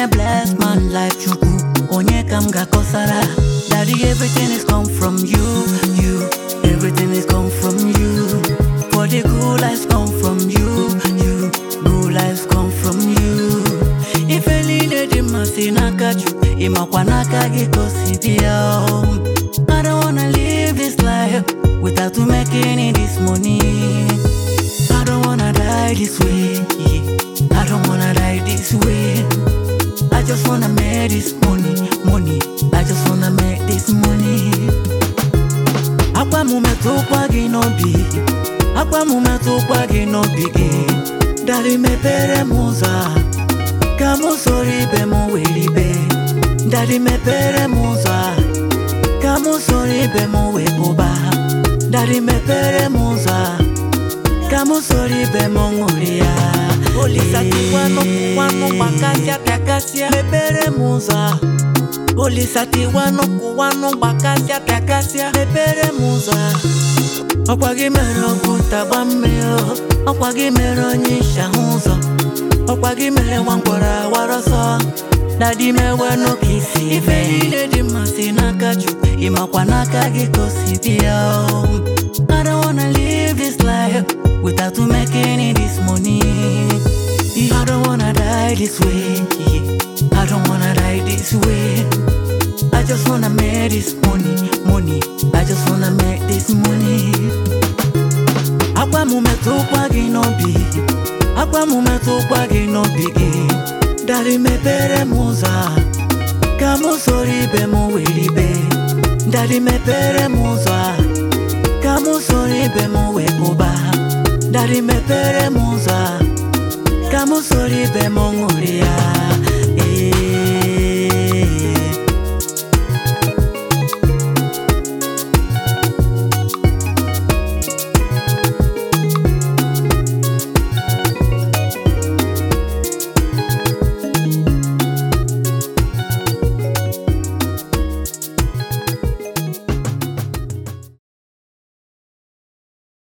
bless my life chukwu onye ka m ga-akọsara daddy everything is come from you you everything is come from you for the good life come from you you good life come from you ife niile dị mma si n'aka chukwu ịmakwa n'aka gị ka o si bịa o. I don't wanna live this life without you making it this money. I don't wanna die this way. I don't wanna die this way. I just wanna make this money, money. I just wanna make this money. Akwa m metụkwa gị n'obi, akwa m metụkwa gị n'obi gị. Dari mepere m ụzọ a, ka m soro ibe m were ibe. Dari mepere m ụzọ a, ka m soro ibe m wee pụba. Dari mepere m ụzọ a, ka m soro ibe m ṅụrịa. Olisa tiwanụ kụwanụ gbakasịa pịakasịa mepere m ụzọ a. Olisa tiwanụ kụwanụ gbakasịa pịakasịa mepere m ụzọ a. Ọkwa gị mere ọgwụ tagba mmiri o. ọkwa gị mere onye isi ahụ ụzọ ọkwa gị mere nwa mkpọrọ awara ọsọ dadi mewenụ ka isi ife niile dị mma si n'aka chukwu ịmakwa n'aka gị ka o si bịa o. I don't wanna live this life without you making it this money. I don't wanna die this way. I don't wanna die this way. I just wanna make this money, money. I just wanna make this money. Akwa m metụkwa gị n'obi, akwa m metụkwa gị n'obi gị. Dari mepere m ụzọ a, ka m soro ibe m were ibe. Dari mepere m ụzọ a, ka m soro ibe m wee pụba. Dari mepere m ụzọ a, ka m soro ibe m ṅụrịa.